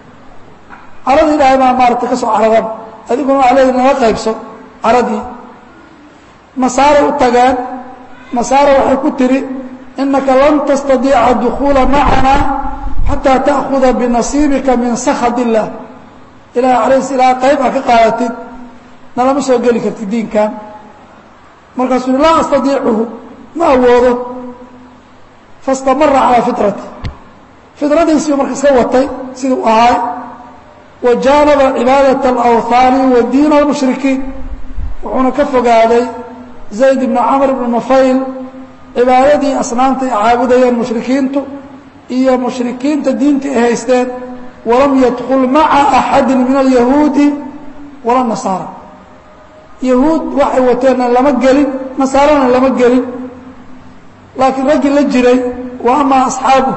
carada ilaahay baan maaragtay ka soo cararan adiguna waa leedi nala qaybso caradii nasaaray u tageen nasaara waxay ku tidhi inaka lan tastadiica dukhuula macana xataa ta'khuda binasiibika min sakhat illah ilahay calays ilaa qayb a ka qaadatid nalama soo geli kartid diinkan markaasuu laa astadiicuhu ma awoodo fastamara calaa fitrati fidradiisiiu marka iska watay siduu ahaay wa jaanaba cibaadaة اlawhaani wa diina اlmushrikiin wuxuuna ka fogaaday zayd ibnu camr ibnu nufayl cibaadadii asnaamta ay caabudayeen mushrikiintu iyo mushrikiinta diinta ay haysteen walam yadkul maca axadi min alyahuudi wala nasaara yahuud waxay wateenna lama gelin nasaarana lama gelin laakiin raggii la jiray wa ama asxaabu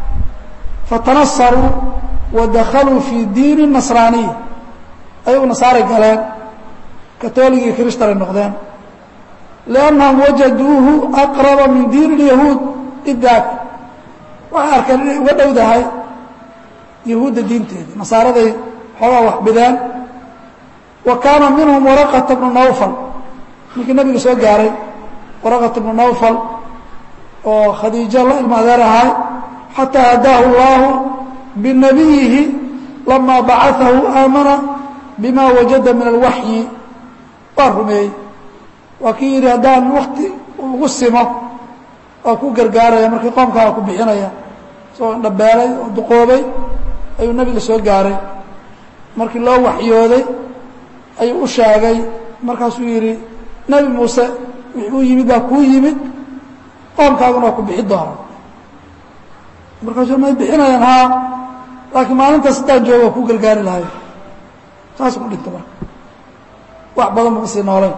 fatanasaruu wa dakhaluu fii diini nasraaniya ayagu nasaaray galeen katooligii kirishtanay noqdeen liannahum wajaduuhu aqraba min diini اlyahuud idaak waxay arkeen inay uga dhowdahay yahuudda diinteeda nasaaraday xoogaa wax bideen wa kaana minhum waraqata bnu nawfal ninkii nabiga soo gaaray waraqata bnu nawfal oo khadiijo la ilma adeer ahay xataa hadaahu اllahu binabiyihi lamaa bacaahu aamana bima wajada min alwaxyi waa rumeeyey waa kii yidhi haddaan wakti ugu simo waa ku gargaaraya markii qoomkaa ku bixinaya isagoo dhabeelay oo duqoobay ayuu nebiga soo gaaray markii loo waxyooday ayuu u sheegay markaasuu yidhi nebi muuse wixii u yimid baa kuu yimid qoomkaaguna waa ku bixi doona markaasuu may bixinayaan haa laakiin maalintaas haddaan jooga waa ku gargaari lahay saas ku dhinta marka wax badan buu sii noolayn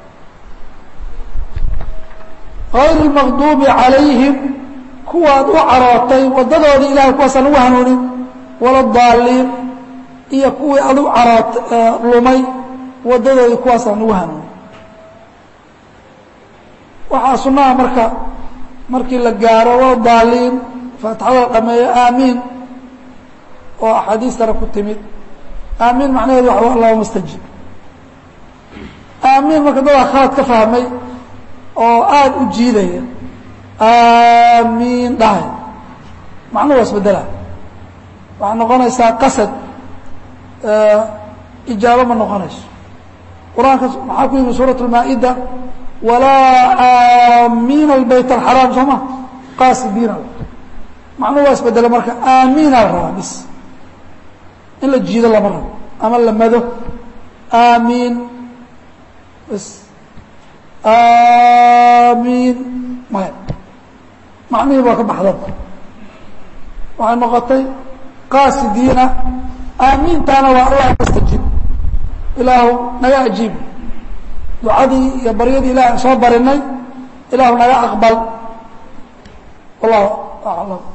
غayr الmaqduubi عalayhim kuwaad u carootay waddadoodii ilahay kuwaasaan ugu hanuunin wala daaliin iyo kuwii ad u caroot lumay waddadoodii kuwaasaan ugu hanuunin waxaa sunaha marka markii la gaaro wala daaliin faatixada la dhameeyo aamiin oo axaadiistana ku timid aamiin macnaheedu waa allahuma اstajib aamiin marka dadaa khalad ka fahmay oo aada u jiidaya aamiin dhahay macnuhu waa isbedela waxay noqonaysaa qasad ijaabo ma noqonayso qur-aanka maxaa ku yimi suuraة الmaa'ida walaa aamiina اbayt الxaraam soo ma qaasidiina macnuhu waa isbedela marka aamiina la rabaa bis in la jiido lama rabo ama la mado aamiin bs aamiin maya macnihii waa ka baxdan waxay noqotay qaasidiina aamiintaana waa allah nastajib ilaahu naga ajiib ducadii iyo baryadii ilahi aan soo barinay ilaahu naga aqbal wallahu aclam